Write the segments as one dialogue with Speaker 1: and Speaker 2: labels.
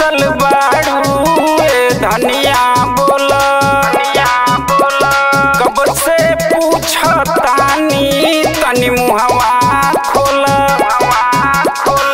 Speaker 1: रूसल बाड़ू ए धनिया बोल कब से पूछतानी तनी मुहवा खोल खोल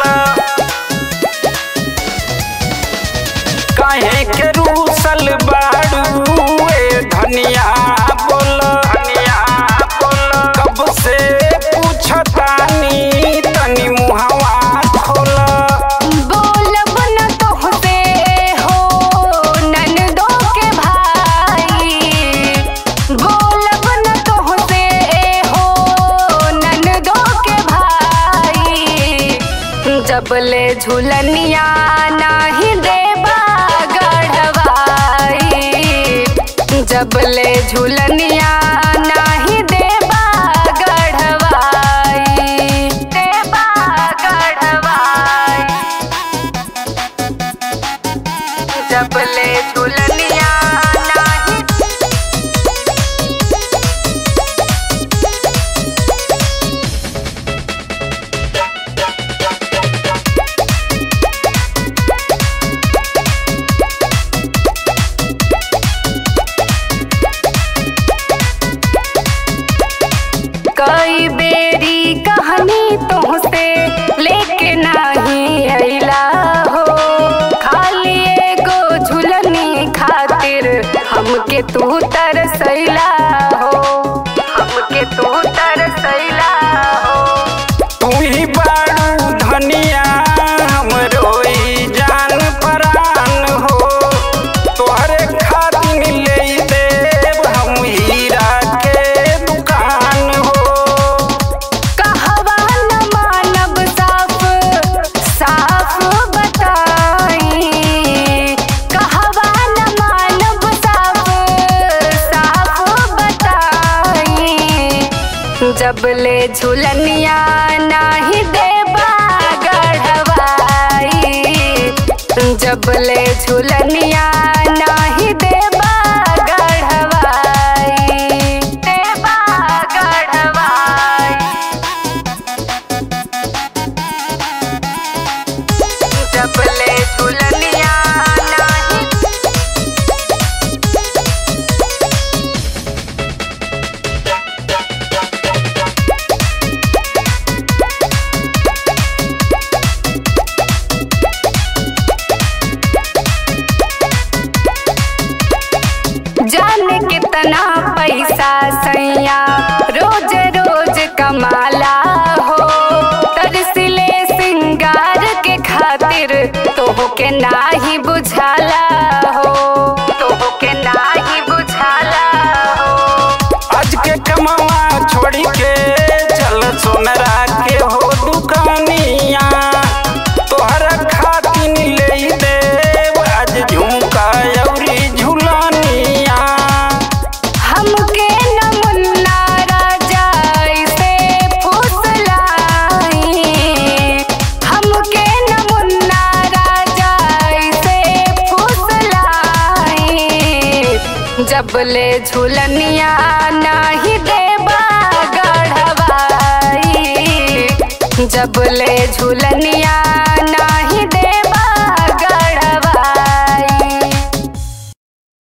Speaker 1: काहे के रूसल बाड़ू ए धनिया बोल धनिया बोल कब से पूछतानी तनी मुहवा खोल
Speaker 2: बोलब न तोहसे हो ननदो के भाई बोलब न तोहसे हो ननदो के भाई जबले झुलनिया नाही देबा गढ़वाई जबले झुलनिया नाही देबा गढ़वाई देबा गढ़वाई जबले झुलनिया नाही कई बेरी कहानी तुहसे लेके नाही अइला हो खाली एगो झुलनी खातिर हमके तू तरसैला हो हमके तू तरसैला हो
Speaker 1: तू ही बाड़ू धनिया हमरो ई जान परान हो तोहरे खातिर ले देव हम हीरा के दुकान हो
Speaker 2: कहवा न मानब साफ साफ बताई कहवा न मानब साफ साफ बताई जबले झुलनिया नाही देबा गढ़वाई जबले झुलनिया नाही देबा गढ़वाई देबा गढ़वाई जबले झुलनिया नाही जाने कितना पैसा सैया रोज रोज कमाला हो तरसिले सिंगार के खातिर तोहके नाही बुझाला हो तोहके नाही बुझाला हो
Speaker 1: आज के कमावा छोड़ी के चल सोनरा के हो दुकानिया तोहरा खातिर ले देव आज झुमका अउरी झुलानिया
Speaker 2: हमके न मुन्ना राजा ऐसे फुसलाई हमके न मुन्ना राजा ऐसे फुसलाई जबले झुलनिया नाही देबा गढ़वाई जबले झुलनिया